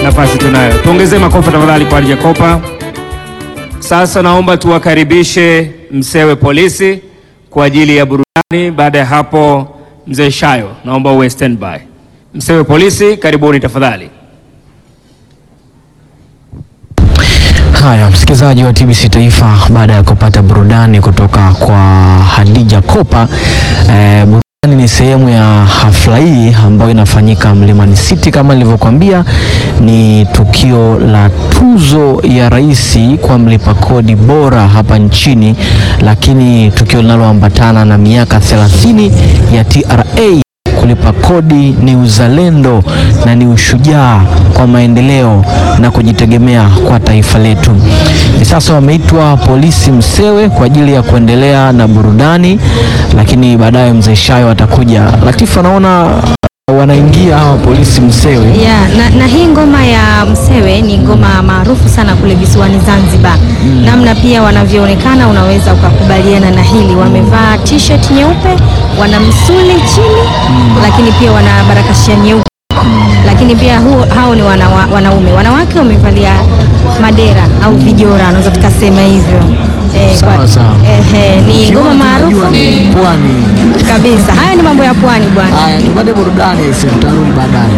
nafasi tunayo. Tuongezee makofi tafadhali kwa Hadija Kopa. Sasa naomba tuwakaribishe Msewe Polisi kwa ajili ya burudani. Baada ya hapo, mzee Shayo, naomba uwe standby. Msewe Polisi, karibuni tafadhali. Haya, msikilizaji wa TBC Taifa, baada ya kupata burudani kutoka kwa Hadija Kopa eh, burudani ni sehemu ya hafla hii ambayo inafanyika Mlimani City. Kama nilivyokuambia, ni tukio la tuzo ya rais kwa mlipa kodi bora hapa nchini, lakini tukio linaloambatana na miaka 30 ya TRA kulipa kodi ni uzalendo na ni ushujaa kwa maendeleo na kujitegemea kwa taifa letu. Hivi sasa wameitwa polisi Msewe kwa ajili ya kuendelea na burudani, lakini baadaye mzee Shayo atakuja. Latifa, naona wanaingia hawa polisi Msewe. Ya, na, na hii ngoma ya Msewe ni ngoma maarufu sana kule visiwani Zanzibar. Namna pia wanavyoonekana unaweza ukakubaliana na hili. Wamevaa t-shirt nyeupe, wana msuli chini, lakini pia wana barakashia nyeupe. Lakini pia huo, hao ni wana, wanaume. Wanawake wamevalia madera au vijora, unaweza tukasema hivyo. Eh, Sawa, kwa- sawa. ehe, ni ngoma maarufu Pwani. kabisa. Haya ni mambo ya pwani bwana. Haya, tupate burudani, tutarudi baadaye.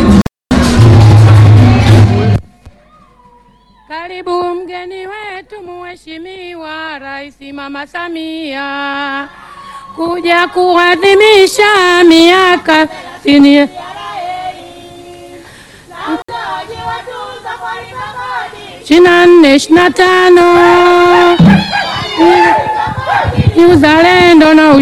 Karibu mgeni wetu Mheshimiwa Rais Mama Samia kuja kuadhimisha miaka sitini ishirini na nne ishirini na tano ni uzalendo na